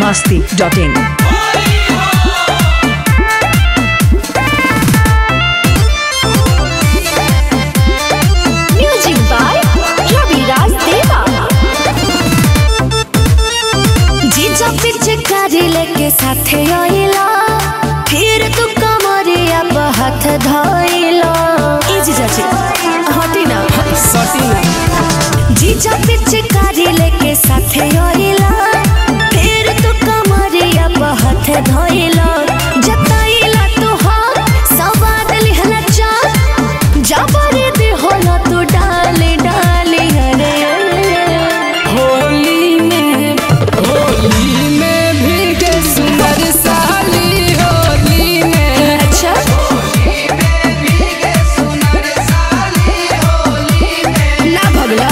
masti.in. Music by Ravi Raj Deva. जीजा पीछे कारी लेके साथे आइला फिर तू कमरिया पे हाथ धइला ए जीजा जी हटी ना सटी ना जीजा पीछे कारी लेके साथे आइला फिर तू कमरिया पे हाथ धइला जताइला तू हाथ सवाद लिहला चाल जबरी दी होला तू डाली डाली अरे होली में होली में भीगे सुंदर साली होली में अच्छा ना भगला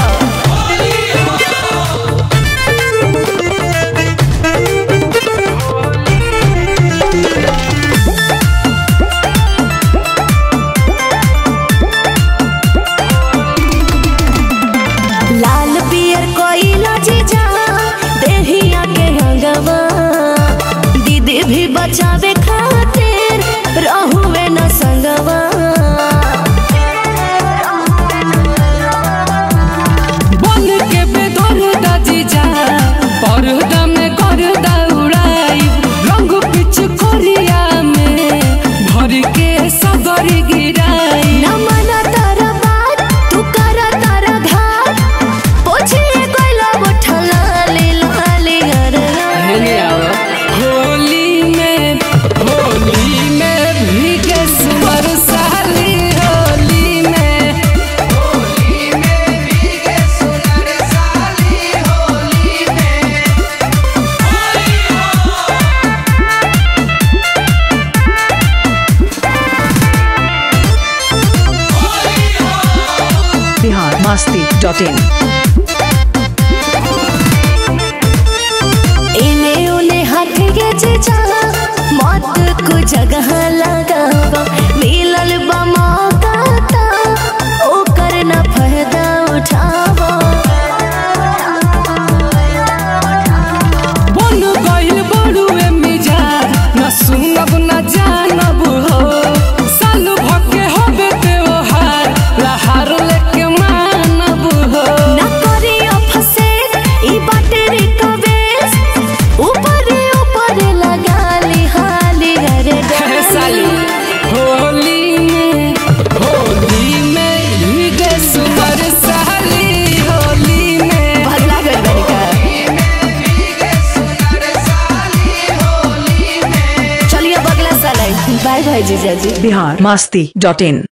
लाल पियर कोइला जीजा देहिया के हंगवा दीदी भी बचावे खातिर रहुए न संगवा बन के बेदर्दा जीजा पर्दा में गर्दा उड़ाई रंग पिच कोरिया में भर के सगर गिराई न मना तारा बात तू करा तारा घाट पोछिए कोइला बोठला ले लाले अरे हेले आओ होली में होली में भीगे सुंदर साली होली में Bihar masti.in. इने उने हाथ के जीजा मत को जगह लगावा मिलल बा मौका ता ओकर न फायदा उठावा बन गइल बड़ुए मिजाज न सुनब न जानब हो साल भके होबे त्योहार लहार लेके मानब हो न करी फसे ई बाटे रे कवेस ऊपर ऊपर लगा ली हाली अरे हे साली होली में होली में भीगे सुंदर साली होली में भगला गइल बानी का चलिए बगला साल बाय बाय जीजा जी Bihar masti.in.